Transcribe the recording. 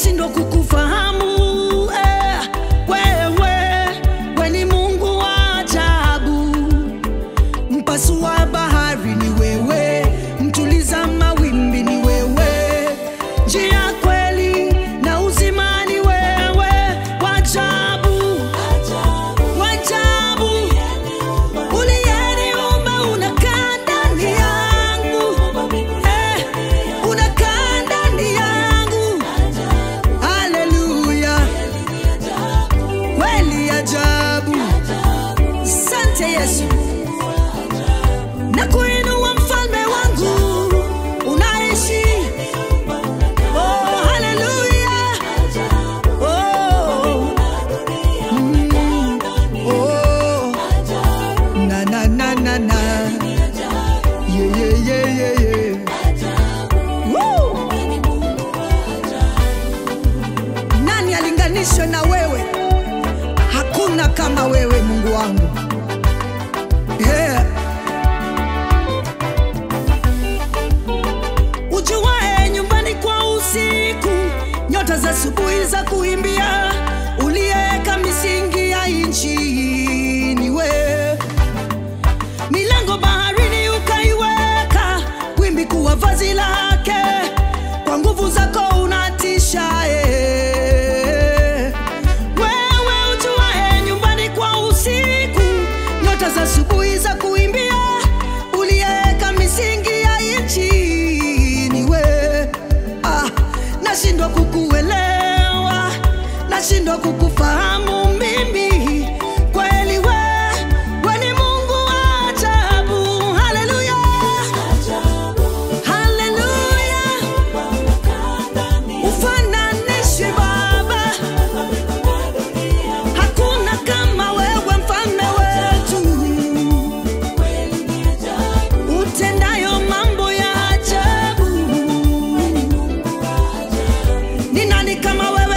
nashindwa kukufahamu eh, wewe we ni Mungu wa ajabu, mpasua bahari ni wewe, mtuliza mawimbi ni wewe, njia kweli na uzima ni wewe, wajabu wajabu, uliyeniumba unakaa ndani yangu eh, unakaa ndani yangu, haleluya, kweli ajabu. Sante Yesu, na kuinua mfalme wangu unaishi. Oh, haleluya. Oh, mm, oh, na na na na na, yeah yeah yeah yeah yeah. Woo! Nani alinganishwe na wewe? Hakuna kama wewe Mungu wangu. Yeah. Ujuae nyumbani kwa usiku, nyota za asubuhi za kuimbia, uliyeka misingi ya nchi ni wewe milango baharini ukaiweka, wimbi kuwa vazi lake, kwa nguvu zako unatisha eh. Wewe ujuae nyumbani kwa usiku, nyota za asubuhi za kuimbia, uliyeweka misingi ya nchi ni wewe. Ah, nashindwa kukuelewa, nashindwa kukufahamu mimi kweli we, we ni Mungu wa ajabu. Haleluya, haleluya, ufananishwi Baba, hakuna kama wewe, mfalme wetu, utendayo mambo ya ajabu. Ni nani kama wewe